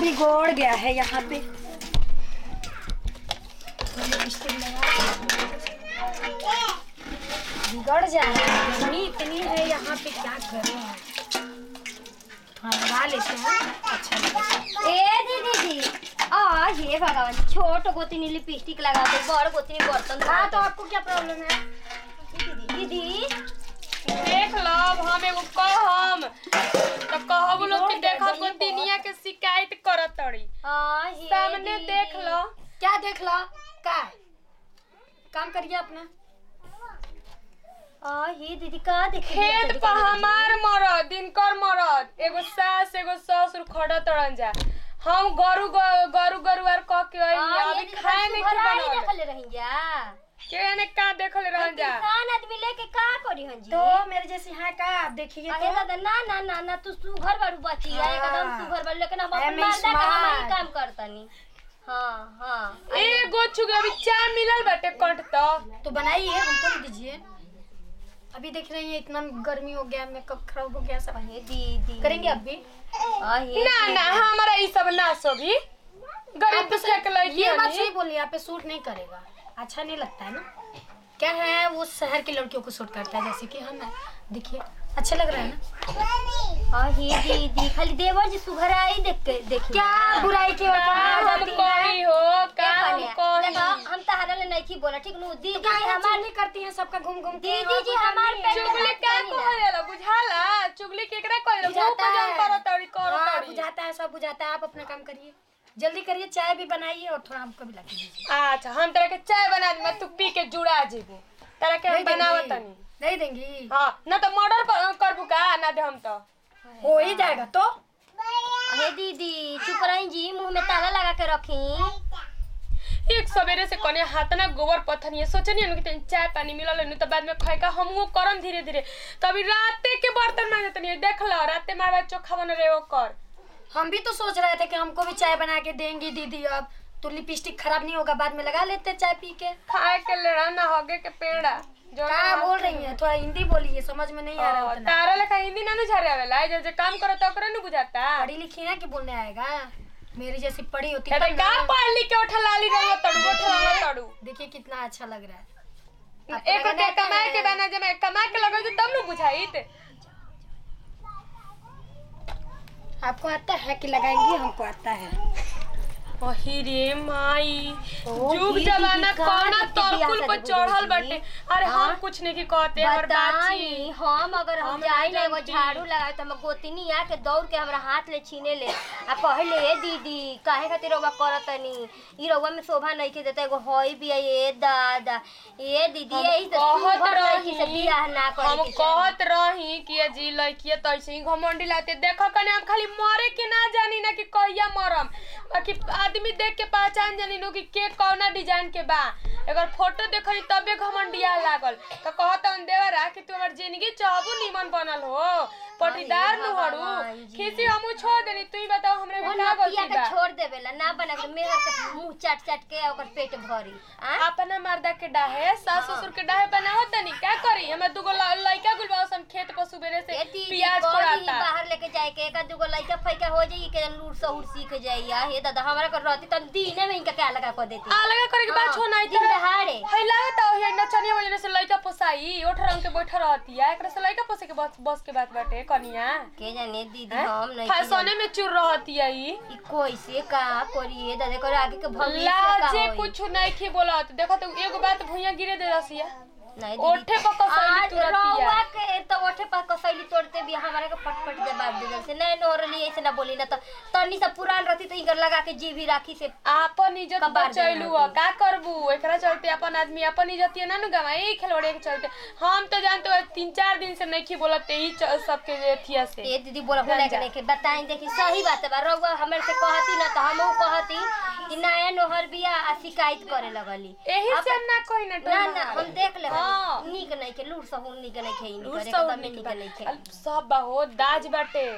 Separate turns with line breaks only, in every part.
बिगड़ गया है यहाँ पे लिपस्टिक लगा बिगड़ जाएगा गर्मी इतनी है यहाँ पे क्या करें हाँ लगा लेते हैं अच्छा लगेगा
ए दीदी दी आ हे भगवान छोट गोतनी लिपस्टिक लगा दे बड़ गोतनी बर्तन धो
हाँ
दे।
तो आपको क्या प्रॉब्लम है
दीदी
देख लो हम एगो कहम तो कहब लोग कि
बिगड़
देखो
गई
को दुनिया के शिकायत करत तड़ी
आ हे
सामने
दीदी।
देख लो
क्या देख लो क्या काम करिए अपना
आ हे दीदी का देख
खेत पर हमार मरद दिनकर मरद एगो सास एगो ससुर खड़ा तड़न जा हम गरु ग- गरु गरुआर कह के अइनी अभी खाए नहीं के बनल
देखले रही जा
के ने का देखल रहन जा
किसान आदमी लेके का करी हन जी
तो मेरे जैसी है का आप देखिए
अरे
तो
दादा ना ना ना ना तू सुघर बारू बची है
हाँ।
एकदम सुघर बारू लेकिन हम
I
अपन
am
मर्दा का हम ही
smart.
काम करतनी हाँ हाँ
एगो छुगे अभी चाय मिलल बाटे कंठ तो
तो बनाइए हमको भी दीजिए अभी देख रही हैं इतना गर्मी हो गया मेकअप खराब हो गया सब
हे दीदी
करेंगे अब भी
आ हे
ना ना हमारा ई सब ना सोभी गरीब तो फेंक लगी
ये बात सही बोली आप पे सूट नहीं करेगा अच्छा नहीं लगता है ना क्या है वो शहर की लड़कियों को सूट करता है जैसे कि हम हैं देखिए अच्छा लग रहा है ना
आ हे दीदी खाली देवर जी सुघर आई देख के देखी
क्या बुराई की ओर
का
आ
हम
जाती है
कही हो का हम कही
देखो हम तो हरल नहीं की बोला ठीक नु
तो
दीदी
क्या
जी
है
हमार
चुगली करती हैं सबका घूम घूम के
दीदी जी हमार पे
चुगली का कहेला बुझाला चुगली केकरा कहेला मुंह
बुझाता
पे
है
जम करो तड़ी करो
हाँ,
तड़ी
बुझाता है सब बुझाता है आप अपना काम करिए जल्दी करिए चाय भी बनाइए और थोड़ा हमको भी ला के दीजिए
अच्छा हम तरह के चाय बना दी मैं तू पी के जुड़ा जेबू तरह के हम
नहीं देंगी?
बनावत तनी
नहीं देंगी
हां ना तो मर्डर करबू का ना दे हम तो
हो ही जाएगा तो
हे दीदी चुप रही जी मुंह में ताला लगा के रखी
एक सवेरे से कने हाथ ना गोबर पत्थर ये सोचनी कि तनी चाय पानी मिलल नहीं तो बाद में खाए का हमहू करम धीरे धीरे तभी राते के बर्तन मांगे तनी देख लो राते मारवा चोखा बन रे कर
हम भी तो सोच रहे थे कि हमको भी चाय बना के देंगी दीदी अब तो लिपस्टिक खराब नहीं होगा बाद में लगा लेते चाय पी के
खाए के लेना ना होगे के पेड़ा जो
क्या बोल रही हैं थोड़ा हिंदी बोलिए समझ में नहीं आ रहा
ओ,
उतना
तारा लेखा हिंदी ना झारे आवेला जे जे काम करो तो ओकरे न बुझाता
पढ़ी लिखी है कि बोलने आएगा मेरी जैसी पढ़ी होती
ते
तब
का
ना।
पढ़ लिख के उठा लाली रंग तड़ू उठा रंग तड़ू
देखिए कितना अच्छा लग रहा है आपको
एक
लगाना
रुपया
आता
कमाए
है?
के बना जब मैं कमा के लगे तब न बुझाइत
आपको आता है कि लगाएंगे हमको आता है
ओही रे माई
ओ,
जुग
दीदी,
जमाना
का
कौना
दीदी बियाह
तलकुल पर
शादी
चढ़ल
बोली
बाटे
दीदी।
अरे हम
हाँ?
कुछ नहीं की कहते हमर
बताई
बाची
हम अगर हम
हम
जाई
नहीं
ना एगो
जानती।
झाड़ू लगाए तो हम गोतनी आके दौड़ के हमरा हाथ ले छीने ले आ कहले ए दीदी काहे खातिर रउवा करतनी ई रउवा में शोभा नहीं के देता एगो होई भी ए दादा ए दीदी
हम
यही तो
कहत
सुघर लड़की से
रही
बियाह ना करे
हम
के चाही।
कहत रही कि ये जी लड़किए तो ऐसे ही घमंडी लाते देखो कने हम खाली मरे के ना जानी ना कि कहिया मरम बाकी आदमी देख के पहचान जानी नो कि के कौना डिजाइन के बा अगर फोटो देखली तबे घमंडिया लागल तो कहत हम देवरा कि तू हमर जिंदगी चाहबू निमन बनल हो पटीदार नु हड़ू
भगवान जी।
खीसी हमू छोड़ देनी तू ही बताओ हमरे
वो
में का
नतिया
गलती
के
बा
छोड़ देवेला ना बना के मेहर के मुंह चाट चाट के ओकर पेट भरी आ
अपना मर्दा के डाहे सास ससुर के डाहे बनावत तनी का करी हमें दुगो ल- लइका गुलबा सन खेत पर सुबेरे से
ए दीदी
प्याज
कही
कोड़ाता
बाहर लेके जाए के एक दूगो लइका फैका हो जाई के लूट सहूर सीख जाई आ हे दादा हमरा कर रहती त दीने में इनका क्या लगा कर देती
अलग करे के बात
हाँ,
छोड़ नहीं
दिन दहाड़े
है लागत है ये नचनिया वजह से लइका पोसाई ओठ रंग के बैठ रहती है एकरा से लइका पोसे के बस बस के बात बाटे कनिया
के जाने दीदी
हैं?
हम नहीं
फैशने में चुर रहती है ई
ई कैसे का करिए दादा कर आगे के भविष्य का
लाजे
होई
कुछ नहीं की बोलत देखो तो एगो बात भुइया गिरे दे रसिया
नहीं
ओठे पर कसैली
आज
तुरतिया।
रउआ के तो ओठे पर कसैली तोड़ते भी हमारे के पटपट जवाब दे से नहीं नोरली ऐसे ना बोली ना तो तनी से पुरान रहती तो इगर लगा के जी भी राखी से
आपन इज्जत
कबाड़
बचैलू
देना
ह का करबू एकरा चलते अपन आदमी अपन इज्जत ना नु गवाई खिलौड़े के चलते हम तो जानते हो तीन चार दिन से नहीं की बोलत ही च- सबके एथिया से
ए दीदी बोला बोला के नहीं बताई देखी सही बात है बा रउआ हमरे से कहती ना तो हमहू कहती कि नया नोहर बिया आ शिकायत करे लगली
एही
अब-
से हम ना कोई ना
ना ना हम देख ले
हाँ।
नीक नहीं के लूर सहूर नीक नहीं के
लूर
इनकर
सब
एकदम
निक
नीक
बा।
नहीं के
अल- सब बा हो दाज बाटे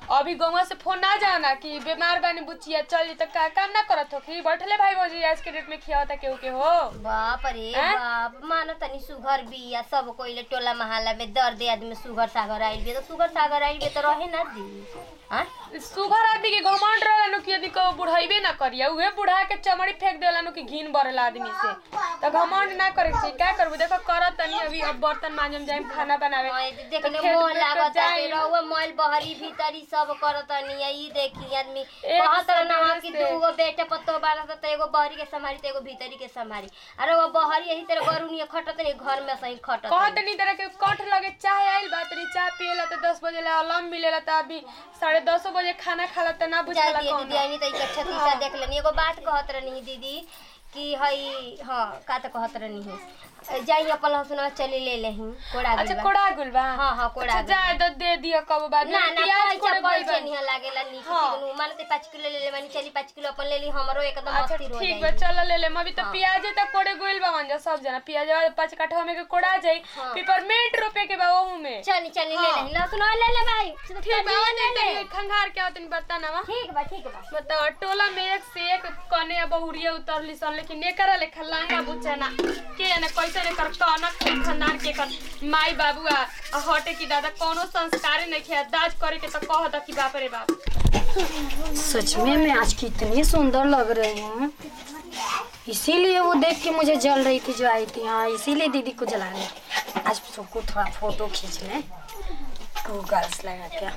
अभी गौवा से फोन ना जाओ ना कि बीमार बानी बुचिया चल जी तो का काम ना करत हो कि बैठले भाई भौजी आज के डेट में खियावता केहू के हो
बाप रे
हैं?
बाप मानो तनी सुगर बिया सब कोइले टोला महल्ला में दर्द आदमी सुगर सागर आइल बिया तो सुगर सागर आइल बिया तो रहे ना दी हाँ
सुगर आदमी के घमंड रहेला नु कि यदि को बुढ़ाइबे ना करिया उहे बुढ़ा के चमड़ी फेंक देला नु कि घिन बरेला आदमी से तो घमंड ना करे के का करबू देखो करत तनी अभी अब बर्तन मांजम जाइम खाना बनावे
हाँ,
तो
देखने
खेत
मोह
में तो
लागत
जाइम।
रहुआ मोल बहरी भीतरी सब करतनी ई देखी आदमी
एक
कहत
सौ
ना
बरस
कि
से।
दूगो बेटे पत्तो बारह तो एगो बहरी के संभारी तो एगो भीतरी के संभारी अरे वो बहरी यही तरह गरुनी खटत रही घर में सही खटत
कहत नहीं तरह के कठ लगे चाय आइल बा तनी चाय पियला तो दस बजे ला अलार्म मिलेला तो अभी साढ़े दसो बजे खाना खाला तो ना
जाए
बुझाला
दिए
कौन
दीदी आई तो इकट्ठा तीसा देख लेनी एगो बात कहत रहनी दीदी कि हई हाँ का तो कहत रहनी जाई अपन लहसुन चली ले लेही कोड़ा
अच्छा
गइल बा।
कोड़ा गुल बा
हाँ हाँ कोड़ा
अच्छा
गइल बा।
जाए तो दे दिया कब बाद
ना
में
ना
प्याज
पैसा
कोड़े
पैसे
गइल बा।
नहीं लागेला नीचे
हाँ।
चिकनू मानते पाँच किलो ले ले मानी चली पाँच किलो अपन ले ली हमरो एकदम
अच्छा
अस्थिर हो
ठीक बा
जाई
चलो ले ले अभी तो
हाँ।
प्याजे तक कोड़े गुल बा मंजा सब जना प्याज वाला पाँच कट्ठा में के कोड़ा जाई
हाँ।
पिपरमेंट रोपे के बा ओहू में
चली चली ले
हाँ।
ले लहसुन ले ले भाई
ठीक बा
ले ले
ले खंगार के आवतनी बता ना
ठीक बा ठीक बा
बताओ टोला में एक से एक कने बहुरिया उतरली सन लेकिन एकरा लेखा लांगा बुचना के ने कैसे ने कर कना खानदान के कर माई बाबू आ आ हटे की दादा कोनो संस्कार नहीं खे दाज करे के तो कह द कि बाप रे बाप
सच में मैं आज कितनी सुंदर लग रही हूँ इसीलिए वो देख के मुझे जल रही थी जो आई थी हाँ इसीलिए दीदी को जला रही आज सबको थोड़ा फोटो खींच लें टू गर्ल्स लगा क्या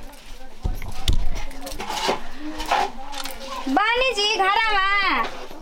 बानी जी घरा में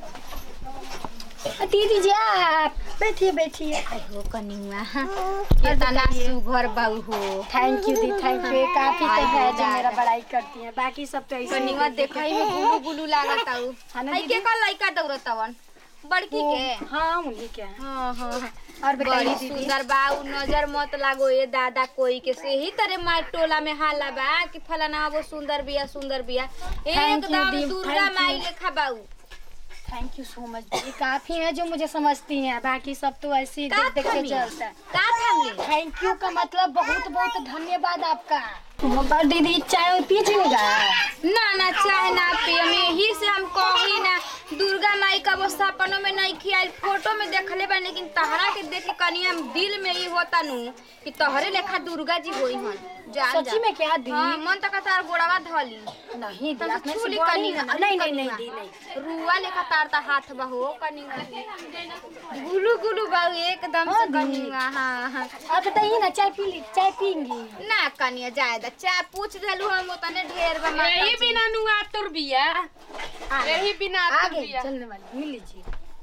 दीदी जी आप बैठिए बैठिए
हो कनिया कितना सुघर बाऊ हो
थैंक यू दी थैंक यू काफी तो है जो मेरा बड़ाई करती है बाकी सब तो ऐसे ही
कनिया
देख-
देखई में गुलू गुलू लागत आऊ
हाँ ना
हई के
दीदी?
का लइका दौड़तवन बड़की के
हाँ उन्हीं के हैं।
हाँ हाँ
और बताइए
बड़ी
दीदी
सुंदर बा उ नजर मत लागो ये दादा कोई के से ही तरह मार टोला में हाला बा कि फलाना वो सुंदर बिया सुंदर बिया
you,
एकदम
दी,
दुर्गा
thank you.
माई लेखा बाऊ
थैंक यू सो मच दीदी काफी है जो मुझे समझती हैं बाकी सब तो ऐसे ही
का
देख देख के
थामी?
चलता है
का थामले
थैंक यू का मतलब बहुत बहुत धन्यवाद आपका और दीदी चाय पीजिएगा
ना ना चाहे ना पिए में यही से हम कही ना दुर्गा माई का वो सपनों में नहीं खियाई फोटो में देखले बा लेकिन तहरा के देख के कनिया दिल में ही होता नु कि तहरे लेखा दुर्गा जी होई हन जान
सच्ची
जा।
में क्या दी
हाँ मन तक तार गोड़वा धली
नहीं दी
तब
आपने
छूली
सिखवाई
कनिया,
ना। नहीं नहीं नहीं दी नहीं
रुआ लेखा तार ता हाथ बहो कनिया गुलू गुलू बाऊ एकदम से
हाँ, दी।
कनिया हाँ हाँ
आप बताइए ना चाय पी ली चाय पीएंगी
ना कनिया जाए दा चाय पूछ देलू हम उतने ढेर बा माता
यही
जी।
बिना नुआ तुर बिया यही बिना तुर
आगे
बिया
चलने वाली मिल लीजिए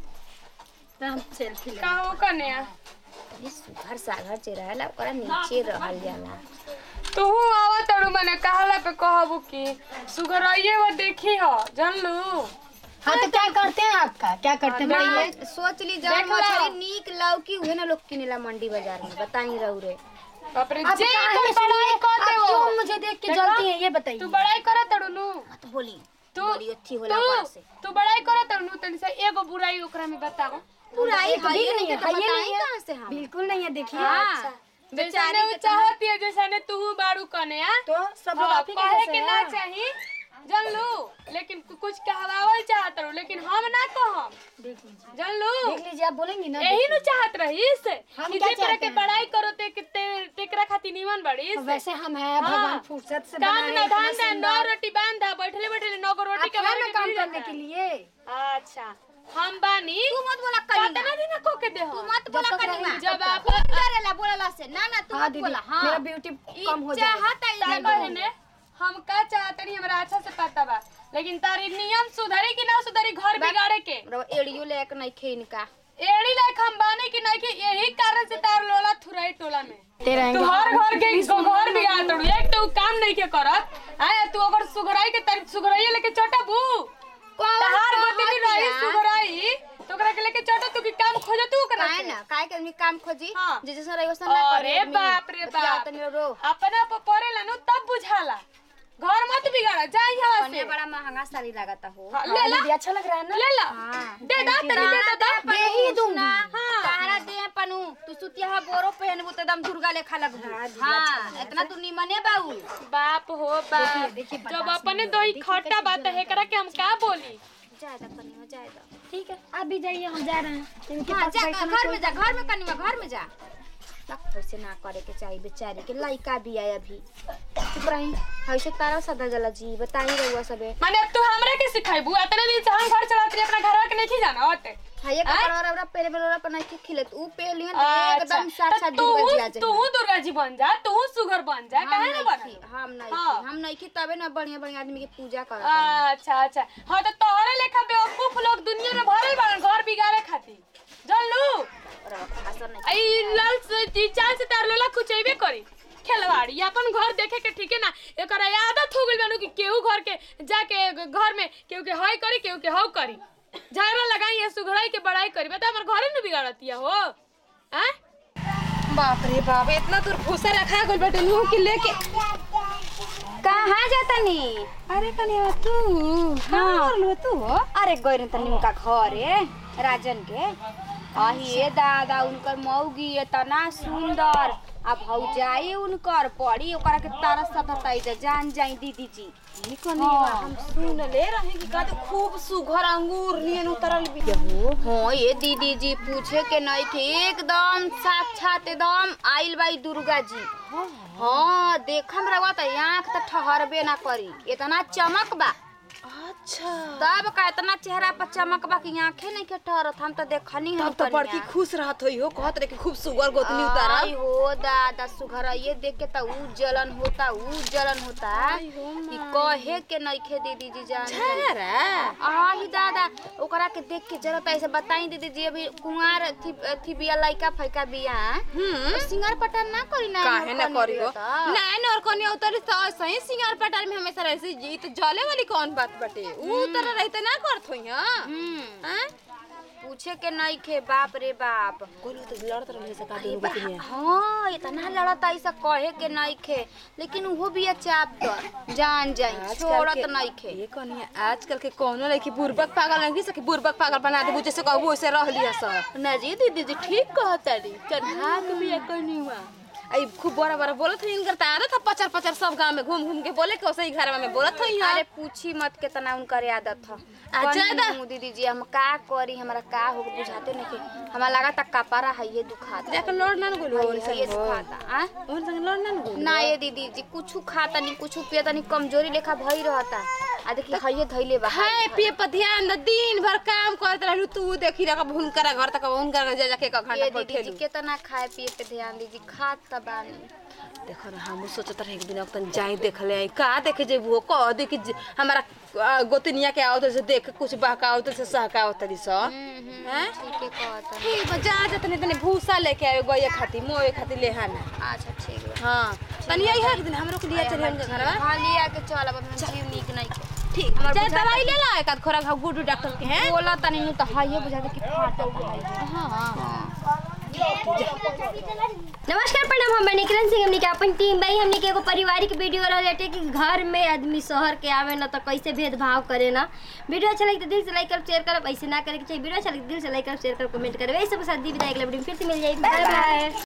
तो हम सेल्फी ले
कहो कन्या
ये सुघर सागर जे रहेला ओकरा नीचे रहल जाला
तू आवा तड़ू मने कहला पे कहबू कि सुगरइये वो देखी हो जानलू
हाँ तो क्या करते हैं आपका क्या करते हैं
ना,
बताइए
सोच ली जब
देख लो।
मछली नीक लौकी उहे ना लोग किनेला मंडी बाजार में बताई रहू रे
बाप रे
आप
जे
काहे
कर
सुनिए?
बड़ाई कर
आप
दे
क्यों
वो
मुझे देख के
देखो।
जलती हैं ये बताइए
तू बड़ाई कर तड़ू नु
मत बोली
तू
बड़ी अच्छी होला ओकरा
तू
से
तू बड़ाई कर तड़ू नु तनी से एगो बुराई ओकरा में बताओ
बुराई
कभी
हइये
नहीं है
तो
है ये
बताई
नहीं
कहाँ
है
से हम
बिल्कुल नहीं है देखिए
हाँ
जैसे वो चाहती है जैसे तू बारू कने आ
तो सब लोग
हाँ,
आप ही के
कहे
जैसे
के
हैं।
ना चाही जानलू लेकिन कु- कुछ कहवावल चाहत रहू लेकिन हम ना कहम
देख लीजिए
जानलू
देख लीजिए आप बोलेंगी ना
यही नु चाहत रहीस
हम
कि
क्या
जे तरह
चाहते
के
हैं?
बड़ाई करो ते के ते- तेकरा खातिर निमन बड़ीस
वैसे हम हैं भगवान फुर्सत से
कान
बनाए
में
इतना
धान दे नौ
सुंदर।
रोटी बांधा बैठले बैठले नौ गो रोटी
आप
के
हैं
बारे
ना
में
काम
मिल
करने
जाता
के
है।
लिए
अच्छा हम बानी
तू मत बोला कनिया
कितना दिन को के दे
तू
हो
मत बोला
जब तक
कनिया
रहेगी
जब आप
करेला बोलला से ना ना तू
हाँ
मत
दीदी
बोला हाँ
मेरा ब्यूटी
ई
कम हो जाएगा
चाहत है
ता
ये
कहने हम का चाहतनी हमरा अच्छा से पता बा लेकिन तारी नियम सुधरी कि ना सुधरी घर बिगाड़े के
बड़ा एड़ियो ले एक नहीं खेन का
एड़ी लायक हम बाने कि नहीं कि यही कारण से तार लोला थुराई टोला में
ते रहेंगे
तू हर घर के इसको घर बिगाड़ तड़ू एक तो उ काम नहीं के करत आए तू अगर सुघराई के तारी सुघराई लेके चटबू तहार गोतनी रही सुघराई तो ओकरा के लेके चट तू की काम खोज तू ओकरा
काहे
से।
ना काहे के आदमी काम खोजी
हाँ।
जे जैसा रही वैसा ना करे
अरे
आदमी।
बाप रे
बतिया
बाप
तनी रो
अपना पर पड़ेला नु तब बुझाला घर मत बिगाड़ा जा यहाँ से
कनिया बड़ा महंगा साड़ी लगाता हो
हाँ,
हाँ,
ले ला
दीदी अच्छा लग रहा है ना
ले ला
हाँ।
दे दा तनी दे दा
दे
दे ही दूंगी
हाँ तारा दे पर बनू तू सुतिया हा बोरो पहनबू तो एकदम दुर्गा लेखा लगबू हाँ इतना तू निमने बाऊ
बाप हो बाप जब अपने दही खट्टा बात है एकरा के हम का बोली
जायदा कनिया जायदा
ठीक है आप भी जाइए हम जा रहे हैं इनके
हाँ
पास
जा
बैठना
घर में जा घर में कनिया घर में जा तक वैसे ना करे के चाहिए बेचारी के लइका भी आया अभी चुप रही ऐसे तारा सदा जला जी बताई रहुआ सबे
माने अब तू हमरा के सिखाइबू अतने दिन से हम घर चलाते रही, अपना घरवा के नहीं जाना होते
हां ये कपड़ा वाला पहले वाला पर नहीं खिलत ऊ पे लियन तो
अच्छा
एकदम साथ साथ
तो
दुर्गा जी आ
तू
जाए
तू दुर्गा जी बन जा तू सुगर बन जा काहे ना बन
हम नहीं
हाँ।
हम नहीं की तबे ना बढ़िया बढ़िया आदमी के पूजा कर
अच्छा अच्छा हाँ तो तोहरे लेखा बेवकूफ लोग दुनिया में भरल बाड़न घर बिगाड़े खातिर जल लू आई लाल से ती चांद से तार लोला कुचैबे करी खेलवाड़ी अपन घर देखे के ठीक है ना एकर आदत हो गइल बानू कि केहू घर के जाके घर में केहू के हई करी केहू के हौ करी झगड़ा लगाई है सुघड़ाई के बड़ाई करी बता हमर घरे न बिगाड़तिया हो हैं
बाप रे बाप इतना दूर भूसा रखा गइल बाटे नु के लेके कहाँ जाता नी अरे कनिया तू हाँ लो तू अरे गइरन त निमका घरे राजन के अही ए दादा उनकर मौगी इतना सुंदर अब भौजाई उनकर पड़ी ओकरा के तारा सतताई जा जान जाई दीदी जी हाँ।
हम सुन ले रहे कि का तो खूब सुघर अंगूर नियन उतरल भी
हाँ ये दीदी जी पूछे के नहीं थे एकदम साक्षात एकदम आइल बाई दुर्गा जी हाँ देखम रवा त आँख त ठहरबे ना करी इतना चमक बा
अच्छा
तब का इतना चेहरा पर चमक बा कि आँखें नहीं के ठहरत हम तो देखनी हम
तब तो बड़की खुश रहत होई हो कहत रहे कि खूब सुगर गोतनी उतारल
आई हो दादा सुघर ये देख के त ऊ जलन होता ऊ जलन होता कि कहे के नइखे दीदी जी जान जान। आही दादा ओकरा के देख के जरा ऐसे बताई दीदी जी अभी कुंवार थी थी बिया लइका फैका बिया
हम्म
सिंगार पटार ना करी ना
काहे ना
कनी
करी हो
बिया त।
नैन और कन्या उतरी तो सही सिंगार पटार में हमेशा रहे जी तो जले वाली कौन बात बटे ऊ उतर रहते ना करत होई हां
हम्म
हैं
पूछे के नहीं खे बाप रे बाप
कोई तो लड़त रहे से का
अरे बा- हाँ इतना लड़त ऐसा कहे के नहीं खे लेकिन वो भी चाप कर जान जाई छोड़त नहीं खे
ये कन्या आजकल के कोनो लड़की बुर्बक पागल नहीं सके बुर्बक पागल बना दे जैसे कहबो वैसे रह लिया सब ना जी दीदी जी ठीक कहतारी चढ़ा के भी कनी हुआ आई खूब बड़ा बड़ा बोलत हई इनकर त आदत है पचर पचर सब गांव में घूम घूम के बोले के वैसे ही घर में बोलत हई हां
अरे पूछी मत कितना उनकर आदत था
आ, ज्यादा?
दीदी जी हम का करी हमरा का हो बुझाते नहीं हमरा लगा तक कपारा है ये दुखाता
जाके लड़ ना गोलू और
है ये
संग
दुखाता आ?
और संग लड़ ना गोलू
ना ये दीदी जी कुछ खाता नहीं कुछ पियता नहीं कमजोरी लेखा भई रहता आ देखी हइये धइले बा
खाए पिए पर ध्यान दे दिन भर काम करत रहलू तू देखी रहा हुनकर घर तक हुनकर जा जाके एक घंटा
ये
पर
दीदी जी कितना खाए पिए पे ध्यान दीजिए खात त बानी
देखो ना हम सोचत रहे एक दिन अपन जाई देख ले आई का देखे जे वो कह दे कि जे- हमारा आ, गोतनिया के आओ से देख कुछ बहकाओ तो से सहकाओ तरी स हैं
ठीक है कहता
ठीक बा जा जा तनी तनी भूसा लेके आवे गए खाती मोए खाती ले हाना
अच्छा ठीक है
हां तनी आई है एक दिन हमरो के लिए चले उनके घर
हाँ लिया के चल अब हम जीव नीक नहीं के
ठीक
हमार
जा
बुझा
दवाई ले ला एक आध खोराक हम गुडू डॉक्टर के हैं
बोला तनी नु तो हइये बुझा दे कि फाटल है
हां
नमस्कार प्रणाम हम निकिरन सिंह हमने के अपन टीम भाई हमने के एगो पारिवारिक वीडियो रहते कि घर में आदमी शहर के आवे ना तो कैसे भेदभाव करे ना वीडियो अच्छा लगे तो दिल से लाइक कर शेयर कर ऐसे ना करे के चाहिए वीडियो अच्छा लगे तो दिल से लाइक कर शेयर कर कमेंट करे वैसे सब साथ दी विदाई अगला वीडियो में फिर से मिल जाएगी बाय बाय